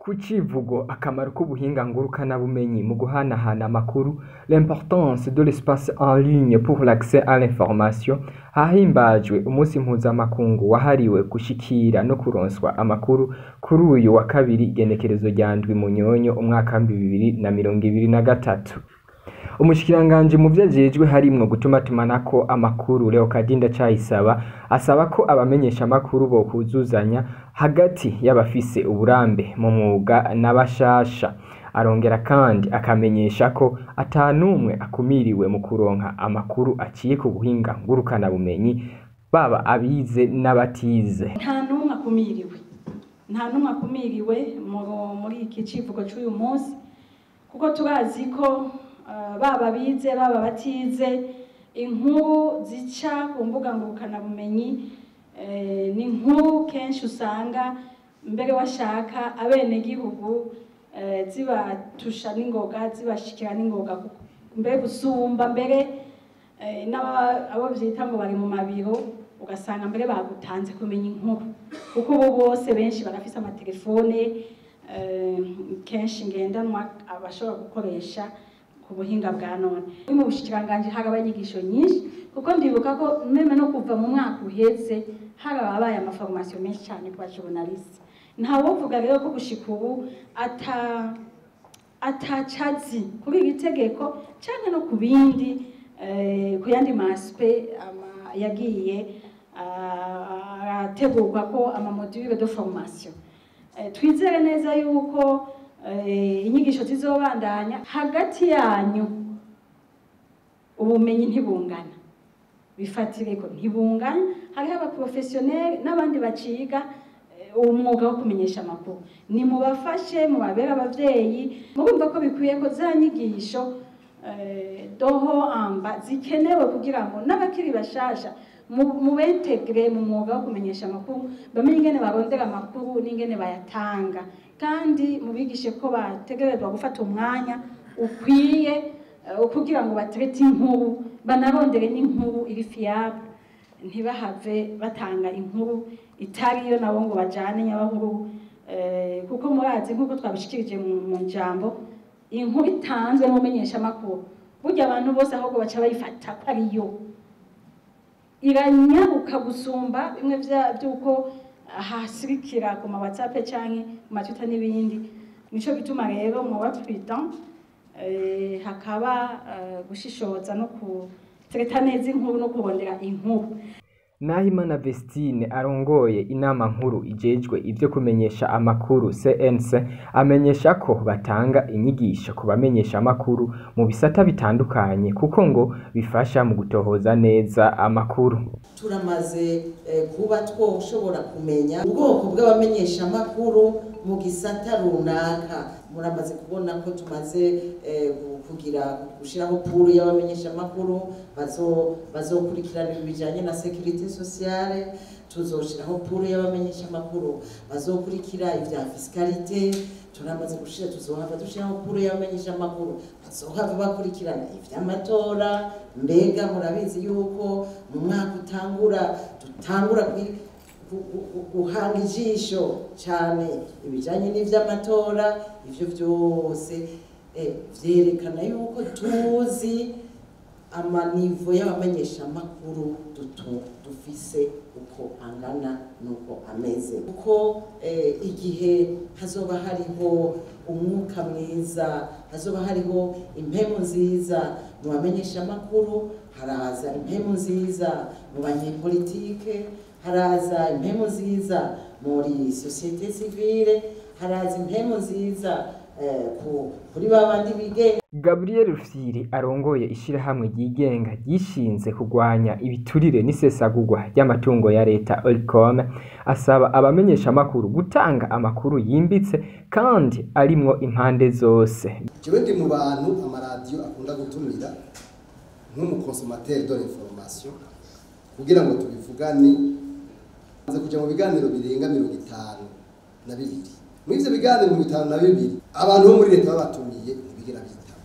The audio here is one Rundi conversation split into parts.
Ku civugo akamaro k'ubuhinga ngurukanabumenyi mu guhanahana amakuru l'importance de l'espace en ligne pour l'accès à l'information hahimbajwe umunsi mpuzamakungu wahariwe gushikira no kuronswa amakuru kuri uyu wa kabiri igenekerezo rya ndwi munyonyo umwaka w'ibihumbi bibiri na mirongo ibiri na gatatu umushikiranganji mu vyo ajejwe harimwo gutumatumanako amakuru Leokadi Ndacayisaba asaba ko abamenyesha amakuru bokuzuzanya hagati y'abafise uburambe mu mwuga n'abashasha arongera kandi akamenyesha ko ata numwe akumiriwe mu kuronka amakuru aciye ku buhinga ngurukana bumenyi baba abize n'abatize nta n'umwe akumiriwe nta n'umwe akumiriwe mu- muri iki civugo c'uyu munsi kuko turazi ko eh, baba bize baba batize inkuru zica ku mbuga ngurukanabumenyi eh, ni inkuru kenshi usanga mbere washaka abenegihugu eh, zibatusha n'ingoga zibashikira n'ingoga kuko- mbere gusumba mbere eh, n'aba- abo vyita ngo bari mu mabiro ugasanga mbere bagutanze kumenya inkuru kuko ubu bose benshi barafise amatelefone eh, kenshi ngendanwa abashobora gukoresha ku buhinga bwa none Muri mu bushikiranganji hari abanyigisho nyinshi kuko ndibuka ko meme no kuva mu mwaka uheze hari ababaye amaforomasiyo menshi cyane ku bajournaliste ntawovuga rero ko gushika ubu ata atacazi kuri iri tegeko cyangwa no ku bindi eh, ku yandi maspe ama- yagiye ah, arategurwa ko amamodule de formation Eh, twizere neza yuko eh, inyigisho zizobandanya hagati yanyu ubumenyi ntibungana bifatire ko ntibungana hariho abaprofesiyoneri n'abandi baciga eh, umwuga wo kumenyesha amakuru nimubafashe mubabere abavyeyi murumva ko bikwiye ko za nyigisho eh, doho amba zikenewe kugira ngo n'abakiri bashasha mu- mubentegre mu mwuga wo kumenyesha amakuru bamenye ingene barondera amakuru n'ingene bayatanga kandi mubigishe ko bategerezwa gufata umwanya ukwiye eh, kugira ngo baterete inkuru banarondere n'inkuru iri fiable ntibahave batanga inkuru itariyo nabo ngo bajane nyabahuru eh, kuko murazi nk'uko twabishikirije mu mu jambo inkuru itanzwe n'umumenyesha amakuru burya abantu bose ahubwo baca bayifata ko ariyo iranyaruka gusumba bimwe vya- vy'uko hasirikira ku ma whatsapp canke ku matwitter n'ibindi nico gituma rero mwoba prudent eh, hakaba eh, gushishoza no kutereta neza inkuru no kurondera inkuru Nahimana Vestine arongoye inama nkuru ijejwe ivyo kumenyesha amakuru CNC amenyesha ko batanga inyigisho ku bamenyesha amakuru mu bisata bitandukanye kuko ngo bifasha mu gutohoza neza amakuru. turamaze eh, kuba twoshobora kumenya ubwoko bw'abamenyeshamakuru mu gisata runaka muramaze kubona ko tumaze eh, gu- kugira gushiraho puru y'abamenyeshamakuru bazo bazokurikirana ibijanye na securite sociale tuzoshiraho puru y'abamenyeshamakuru bazokurikira ivya fiscalité turamaze gushira tuzohava dushiraho puru y'abamenyeshamakuru bazohava bakurikirana ivy'amatora mbega murabizi yuko mu mwaka utangura dutangura kwi- gu- gu- gu- guhanga ijisho cyane ibijyanye n'iby'amatora ibyo byose eh, vyerekana yuko tuzi amanivo y'abamenyeshamakuru dutu dufise uko angana nuko ameze kuko eh, igihe hazoba hariho umwuka mwiza hazoba hariho impemu nziza mu bamenyeshamakuru haraza impemu nziza mu banyepolitike haraza impemu nziza muri sosiyete sivile haraza impemu nziza eh, ku- kuri ba bandi bigenga Gabriel Rufyiri arongoye ishirahamwe ryigenga ryishinze kurwanya ibiturire n'isesagurwa ry'amatungo ya leta Olcom asaba abamenyesha amakuru gutanga amakuru yimbitse kandi arimwo impande zose. jewe ndi mu bantu amaradiyo akunda gutumira nk'umukonsomateri de l'information kugira ngo tubivugane maze kuja mu biganiro birenga mirongo itanu na bibiri muri ivyo biganiro mirongo itanu na bibiri abantu bo muri leta babatumiye ntibigera bitaba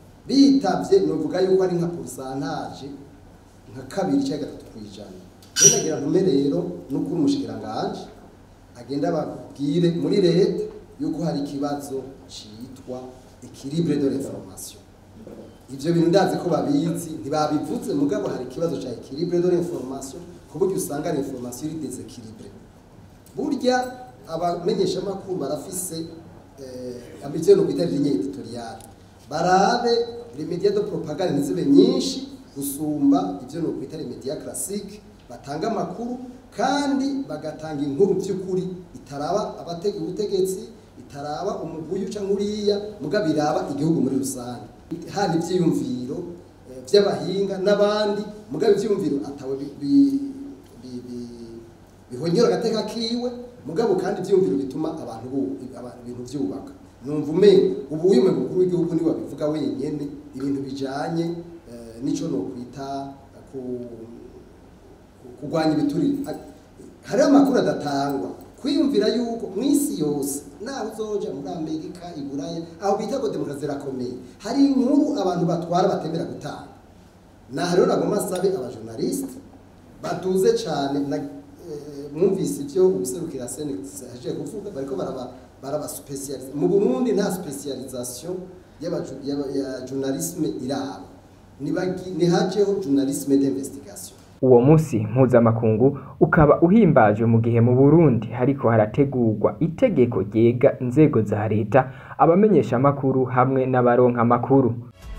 bitavye novuga yuko ari nka porosantaje nka kabiri cyangwa gatatu kw'ijana rero nagira ntume rero n'ukuri umushikiranganji agenda ababwire muri leta yuko hari ikibazo citwa equilibre de l'information ivyo bintu ndazi ko babizi ntibabivuze mugabo hari ikibazo ca equilibre de l'information ku buryo usanga ari information iri desequilibre burya abamenyeshamakuru barafise eh, ambition no kwita ligne editoriale barabe les médias de propagande ntizibe nyinshi gusumba ivyo no kwita les médias classiques batanga amakuru kandi bagatanga inkuru by'ukuri itaraba abatega ubutegetsi itaraba umuguyu cyangwa uriya mugabo iraba igihugu muri rusange haba ibyiyumviro eh, by'abahinga n'abandi mugabo ibyiyumviro atawe bi- bi- bi- bi- bihonyora agateka kiwe mugabo kandi ibyiyumviro bituma abantu bu- aba- ibintu byubaka numva umenye ubu uyu mukuru w'igihugu niwe wabivuga wenyene ibintu bijanye eh, n'ico nokwita ku kurwanya ibiturire hariho amakuru adatangwa kwiyumvira yuko mu isi yose nawe uzoja muri amerika i buraya aho bita ngo demokarasi irakomeye hari inkuru abantu batwara batemera gutanga naha rero nagomba nsabe abajournaliste baduze cyane na eh, mwumvise ibyo ubuserukira sene aje kuvuga bariko baraba baraba specialize mu Burundi nta specialisation y'abaju- y'aba- ya journalisme iraba nibagi nihajeho journalisme d'investigation uwo munsi mpuzamakungu ukaba uhimbajwe mu gihe mu burundi hariko harategurwa itegeko ryega inzego za leta abamenyeshamakuru hamwe n'abaronka amakuru